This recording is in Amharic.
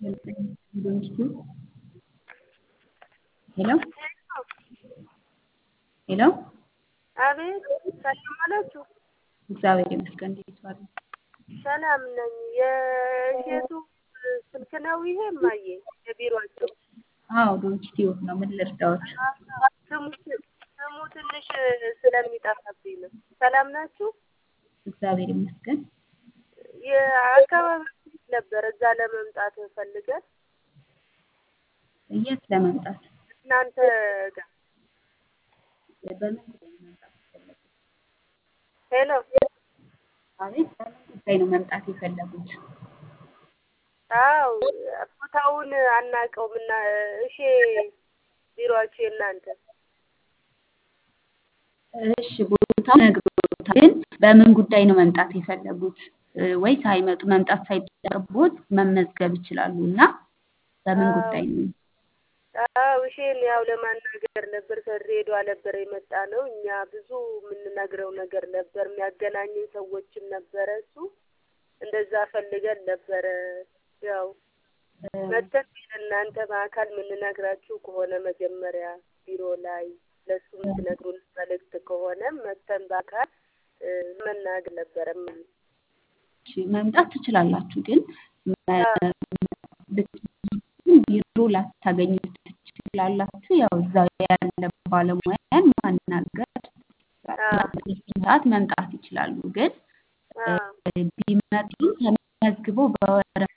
ሄሎ ሄሎ አቤት ሰላም አላችሁ? እግዚአብሔር ይመስገን። እንዴት ዋሉ? ሰላም ነኝ። የእሸቱ ስልክ ነው ይሄ እማዬ? የቢሮአቸው? አዎ ዶንኪቲዩብ ነው። ምን ልርዳዎት? ስሙ ስሙ ትንሽ ስለሚጠፋብኝ ነው። ሰላም ናችሁ? እግዚአብሔር ይመስገን። የአካባቢ ነበር እዛ ለመምጣት ፈልገን የት ለመምጣት? እናንተ ጋር በምን ጉዳይ ነው መምጣት የፈለጉት? ሄሎ አቤት፣ በምን ጉዳይ ነው መምጣት የፈለጉት? አው ቦታውን አናውቀውም እና እሺ ቢሮአችሁ የእናንተ እሺ ቦታው ነግሮታል፣ ግን በምን ጉዳይ ነው መምጣት የፈለጉት? ወይ ሳይመጡ መምጣት ሳይጠበቅቦት መመዝገብ ይችላሉ እና በምን ጉዳይ ነው? አዎ እሺን ያው ለማናገር ነበር ከድሬዳዋ ነበር የመጣ ነው። እኛ ብዙ የምንነግረው ነገር ነበር፣ የሚያገናኝን ሰዎችም ነበረ። እሱ እንደዛ ፈልገን ነበረ። ያው መተን እናንተ በአካል የምንነግራችሁ ከሆነ መጀመሪያ ቢሮ ላይ ለሱ የምትነግሩን መልእክት ከሆነ መተን በአካል መናገር ነበረ። እሺ መምጣት ትችላላችሁ፣ ግን ቢሮ ላታገኙ ትችላላችሁ። ያው እዛው ያለ ባለሙያን ማናገር ሰዓት መምጣት ይችላሉ። ግን ቢመጡ ተመዝግበው በወረፋ